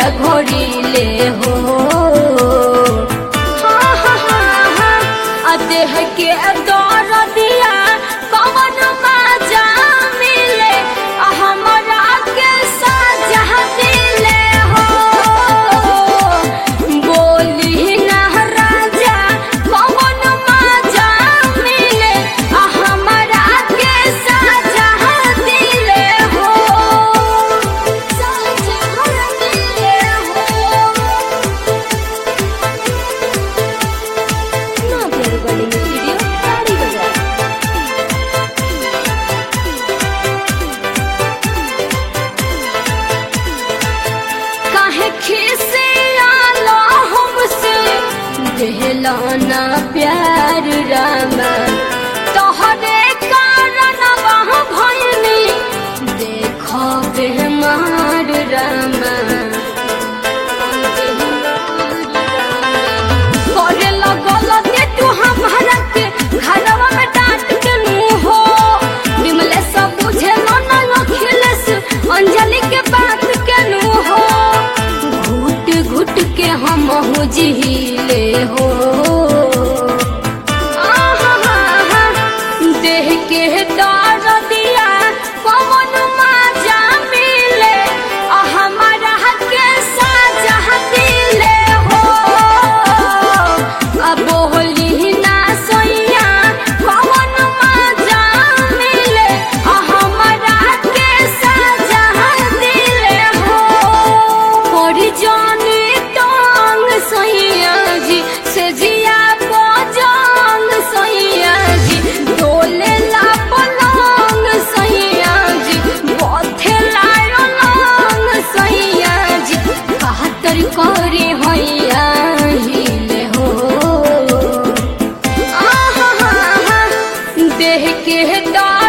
पिया घोड़ी ले हो हाँ, हाँ, हाँ, हाँ, आ देह के दौर दिया कवन माजा मिले आ हमरा के साजा दिले हो बोली ना राजा कवन माजा मिले आ हमरा के साजा दिले हो साजा दिले हो ना प्यारी बड़ी स्टूडियो गाड़ी बजा काहे खिसे आला हमसे देहला ना प्यार रामा तोहरे कारण वहाँ भयनी देखो बेमार रामा करे लगल के तू हमारा के घरवा में डांट के नु हो बिमले सब बुझे ना अखिलेश अंजलि के बात के नु हो घुट घुट के हम हो जिहिले हो आहा, देह के दर दिया पवन माजा मिले आ हमारा के साजा दिले हो अब बोली ना सोइया पवन माजा मिले आ हमारा के साजा दिले हो पड़ी जाने टांग सैया जी से जिया बजांग सैया जी डोले ला पलंग सैया जी बथे लायो लंग सैया जी बहत्तर करे हैया हिले हो आहा, देह के दा